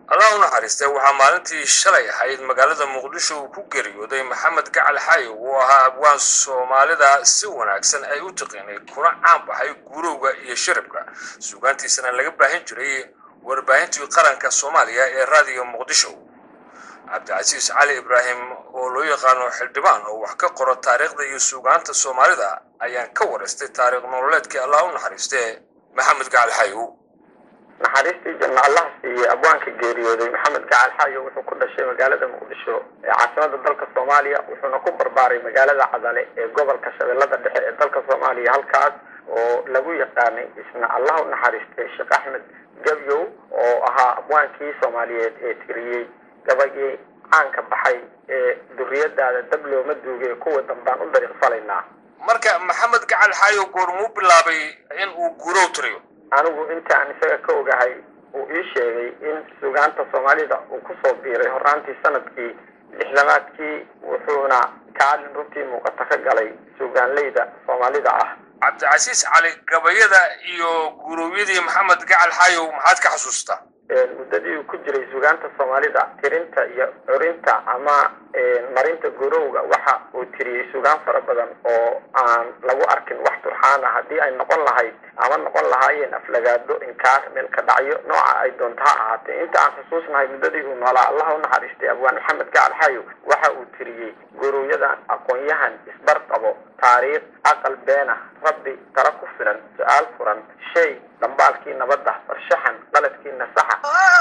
allah u naxariistay waxaa maalintii shalay ahayd magaalada muqdisho uu ku geeriyooday maxamed gacal xayow oo ahaa abwaan soomaalida si wanaagsan ay u tiqiinay kuna caan baxay guurowga iyo shiribka suugaantiisana laga baahin jiray warbaahintii qaranka soomaaliya ee raadiyo muqdisho cabdicasiis cali ibraahim oo loo yaqaano xildhibaan oo wax ka qoro taariikhda iyo suugaanta soomaalida ayaan ka waraystay taariikh nololeedkii allah u naxariistee maxamed gacal xayow naxariistii janno allah siiye abwaanka geeriyooday maxamed gacal xaayo wuxuu ku dhashay magaalada muqdisho ee caasimada dalka soomaaliya wuxuuna ku barbaaray magaalada cadale ee gobolka shabeellada dhexe ee dalka soomaaliya halkaas oo lagu yaqaanay isna allah u naxariistay sheekh axmed gabyow oo ahaa abwaankii soomaaliyeed ee tiriyey gabagii caanka baxay ee duriyadaada dab looma duugay kuwa dambaan u dariiq falaynaa marka maxamed gacal xaayo goormuu bilaabay in uu guurow tiriyo anigu intaan isaga ka ogahay uu ii sheegay in sugaanta soomaalida uu kusoo biiray horaantii sanadkii lixdamaadkii wuxuuna kaalin runtii muuqata ka galay sugaanleyda soomaalida ah cabdicasiis cali gabayada iyo guurowyadii maxamed gacal xaayow maxaad ka xasuustaa muddadii uu ku jiray sugaanta soomaalida tirinta iyo curinta ama marinta gurowga waxa uu tiriyey sugaan fara badan oo aan lagu arkin wax turxaan ah haddii ay noqon lahayd ama noqon lahaayeen aflagaado inkaar meelka dhacyo nooca ay doonto ha ahaatee inta aan xusuusnahay muddadii uu noolaa allah u naxariistay abwaan maxamed gacal xayow waxa uu tiriyey gurowyadan aqoon-yahan isbar qabo taariikh aqal beena rabbi tala ku filan su-aal furan shay dhambaalkii nabadda farshaxan qaladkii nasaxa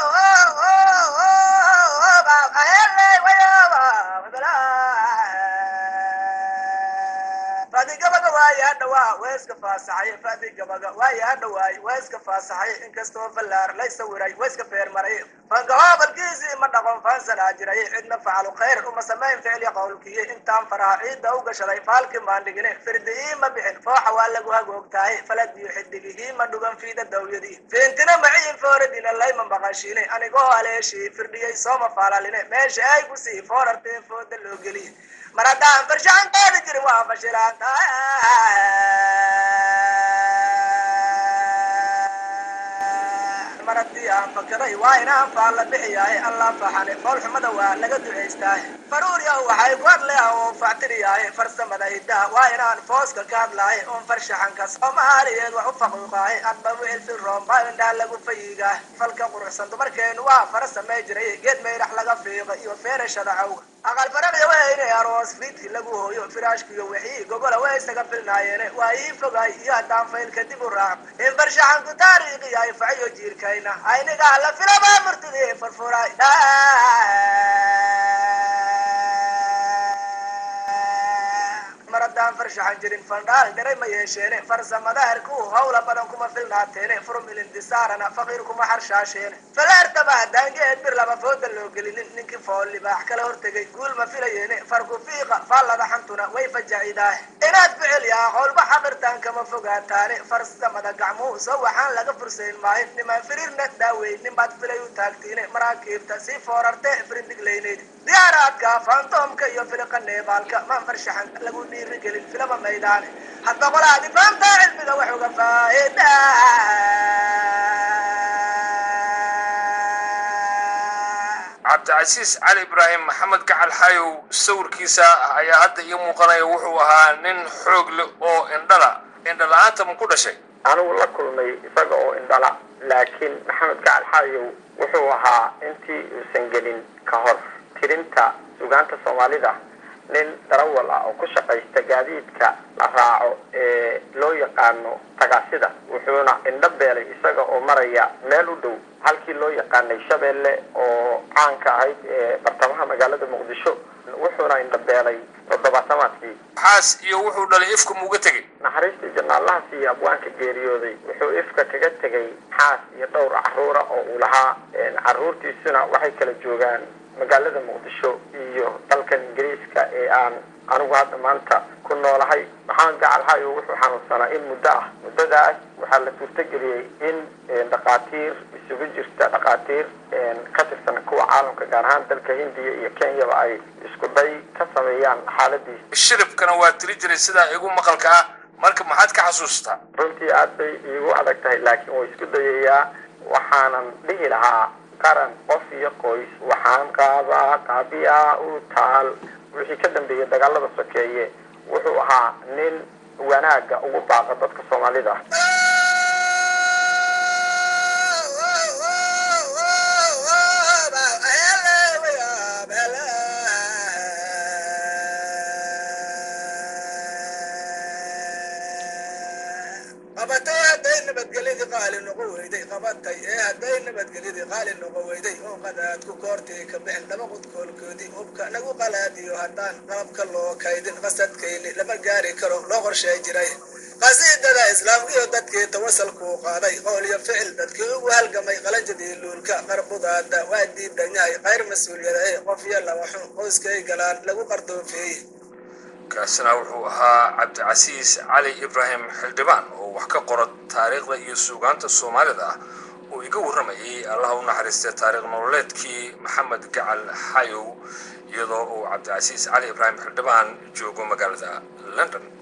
fadigabaga waaye hadhawaa waa iska faasaxay fadigabaga waaye hadhawaay waa iska faasaxay inkastoo fallaar lay sawiray waa iska feermaray fankahoobalkiisii ma dhaqon faansanaa jiray cidna facalu khayr uma samayn ficli qowlkiyo intaan faraha ciidda u gashaday faalkii maandhigine firdigii ma bixin fooxa waa lagu hagoogtahay faladiyo xidigihii ma dhugan fiida dawyadii fiintina maciin fooradina layma maqashiine anigoo haleeshii firdhiyey sooma faalaline meesha ay kusii foorartee fooda loo geliye mar haddaan farshaxan qaadi jirin waa fashilaanta mar haddii aan fakaray waa inaan faalla bixiyahay allaa faxane foolxumada waa laga ducaystaahe faruur yahu waxay ku hadleah oo factiriyahay farsamada hiddaha waa inaan fooska ka hadlaahay oon farshaxanka soomaaliyeed wax u faquuqaahay adba wixil fi roomba indhaha lagu fayigaah falka quruxsan dumarkeenu waa fara samay jiray geed mayrax laga fiiqa iyo feerashada cawga aqal farada weyne aroos fiidki lagu hooyo firaashkiyo wixii gogola way isaga filnaayeene waa ii fogaay iyo haddaan fayl kadib u raac in farshaxanku taariikhi ay faciyo jiirkayna aynigaa la filaba murtidii furfuray mar haddaan farshaxan jirin fandhaal dhiray ma yeesheene farsamada herku hawla badan kuma filnaateene furmilindisaarana faqiir kuma xarshaasheene falaartaba haddaan geed bir laba fooda loo gelinin ninkii fool libaax kala hortegay guul ma filayeene farku fiiqa faallada xantuna way fajacidaah inaad ficil yaa howlba xaqirtaan kama fogaataane farsamada gacmuhu soo waxaan laga fursayn maayo nimaan firiirna daaweyn ninbaad filay u taagtiine maraakiibta sii foorarte firindiglayneyd diyaaraadka fantoomka iyo filiqa neebaalka maan farshaxan lagu dhiirigelin filama maydaane hadda qolaadi fahamtaa cilmiga wax uga faa'ida cabdicasiis cali ibraahim maxamed gacal xayow sawirkiisa ayaa hadda ii muuqanaya wuxuu ahaa nin xoog leh oo indhala indhala-aanta ma ku dhashay anigu la kulmay isaga oo indhala laakiin maxamed gacal xaayow wuxuu ahaa intii uusan gelin ka hor tirinta sugaanta soomaalida nin darawal ah oo ku shaqaysta gaadiidka la raaco ee loo yaqaano tagaasida wuxuuna indho beelay isaga oo maraya meel u dhow halkii loo yaqaanay shabeelle oo caanka ahayd ee bartamaha magaalada muqdisho wuxuuna indho beelay toddobaatamaadkii xaas iyo wuxuu dhalay ifka muuga tegey naxariistii jannaalaha siiya abwaanka geeriyooday wuxuu ifka kaga tegay xaas iyo dhowr caruura oo uu lahaa caruurtiisuna waxay kala joogaan magaalada muqdisho iyo dalkan ingiriiska ee aan anigu hadda maanta ku noolahay maxamed gacal xaayo wuxuu xanuunsanaa in muddo ah muddadaas waxaa la suurtageliyey in dhakhaatiir isugu jirta dhakhaatiir ka tirsan kuwa caalamka gaar ahaan dalka hindiya iyo kenyaba ay isku day ka sameeyaan xaaladiisa shiribkana waa tiri jiray sidaa igu maqalka ah marka maxaad ka xasuustaa runtii aad bay iigu adag tahay laakiin way isku dayayaa waxaanan dhihi lahaa qaran qof iyo qoys waxaan qaadaa qaabiya u taal wixii ka dambeeyey dagaalada sokeeye wuxuu ahaa nin wanaaga ugu baaqa dadka soomaalida qabatay hadday nabadgelyadii qaali noqo weyday qabatay ee hadday nabadgelyadii qaali noqo weyday oo qadaad ku koortii ka bixin laba qudkoolkoodii hubka nagu qalaadiyo haddaan qalabka loo kaydin qasadkayni lama gaari karo loo qorshay jiray qasiidada islaamkiyo dadkii tawasalkuu qaaday qowl iyo ficil dadkii ugu halgamay qalanjadii luulka qarbudaada waa diidan yahay qayr mas-uuliyada ee qof iyo laba xun qoyskay galaan lagu qardoofeeyey kaasina wuxuu ahaa cabdicasiis cali ibraahim xildhibaan oo wax ka qora taariikhda iyo suugaanta soomaalida ah oo iga warramayay allaha u naxariistay taariikh nololeedkii maxamed gacal xayow iyadoo uu cabdicasiis cali ibraahim xildhibaan joogo magaalada london